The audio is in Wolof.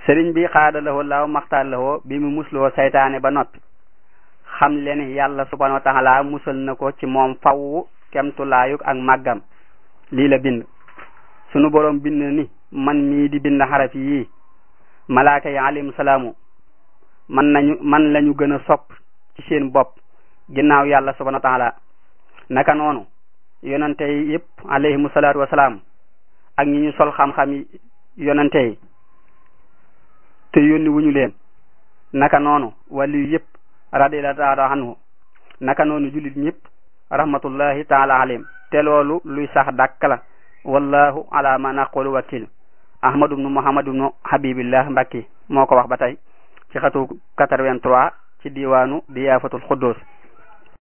sëriñ bi xaadalawoo laaw maxtaarlawoo bi mu musloo saytaane ba noppi xam leen yàlla subhanahu wa taala musal na ko ci moom faww kemtulaayuk ak màggam lii la bind sunu boroom bind ni man mii di bind xaraf yii malaaka yi alayhim salaamu man nañu man lañu gën a sopp ci seen bopp ginnaaw yàlla subhanahu wa taala naka noonu yonante yi yëpp alayhimu salaatu wasalaam ak ñi ñu sol xam-xam yi yonante yi te yónni wuñu leen naka noonu wàllu yëpp radiyallahu taala anhu naka noonu jullit ñëpp rahmatullahi taala alayhim te loolu luy sax dàkk la wallahu ala ma naqulu wakil ahmadu ibnu muhammad ibnu habibillah mbakki moo ko wax ba tey ci xatu 83 ci diwaanu diyaafatul xuddus